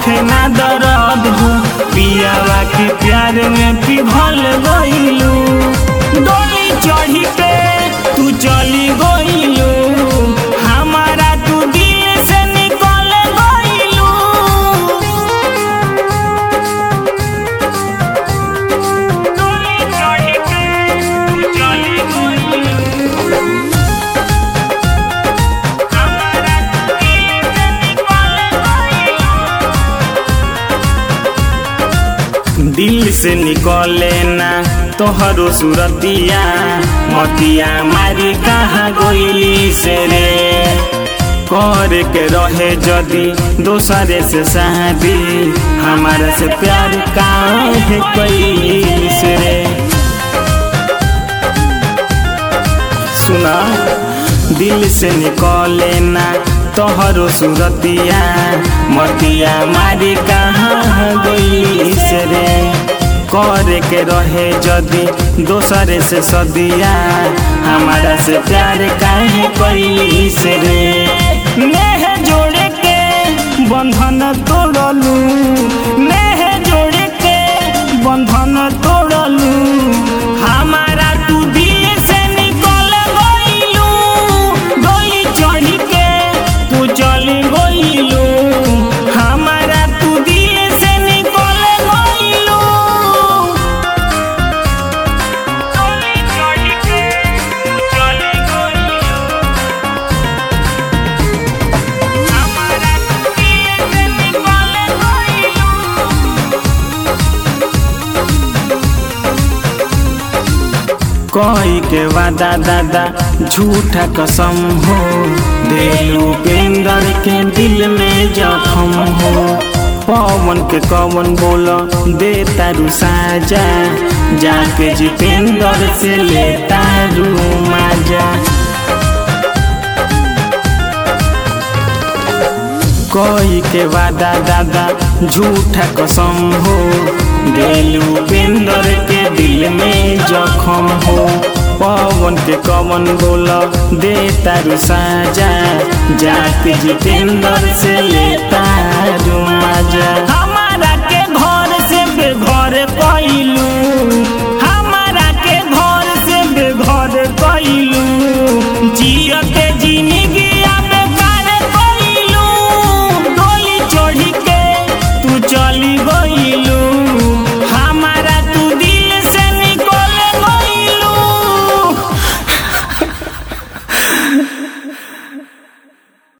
होखे ना दर्द हो पियावा के प्यार में पिघल गइलू डोली चढ़ी के तू चली गइलू हमारा तू दिल से निकल गइलू डोली चढ़ी के तू चली गइलू हमारा तू दिल से निकल गइलू दिल से निकले ना तोहरो सुरतिया मतिया मारी कहाँ गइली से रे कर के रहे जदी दोसरे से शादी हमारा से प्यार काहे कैली से रे सुना दिल से निकले ना तोहरो सुरतिया मतिया मारी कहाँ गई से रे करे के रहे जदी दोसरे से सदिया हमारा से प्यार काहे कैली से रे नेह जोड़े के बंधन तोड़लू नेह जोड़े के बंधन तोड़लू हमारा तू दिल से निकल गइलू डोली चढ़ी के तू चली गइलू हमारा तू दिल से निकल गइलू डोली चढ़ी के तू चली गइलू हमारा तू दिल से निकल गइलू कोई के वादा दादा झूठा कसम हो देलू पेंदर के दिल में जखम हो पवन के कवन बोल दे तारू साजा जाके जितेंद्र से ले तारू माजा कोई के वादा दादा झूठा कसम हो देलू पेंदर के दिल में जखम हो पवन के कवन बोल दे तारू साजा जाके जितेंद्र से ले तारू माजा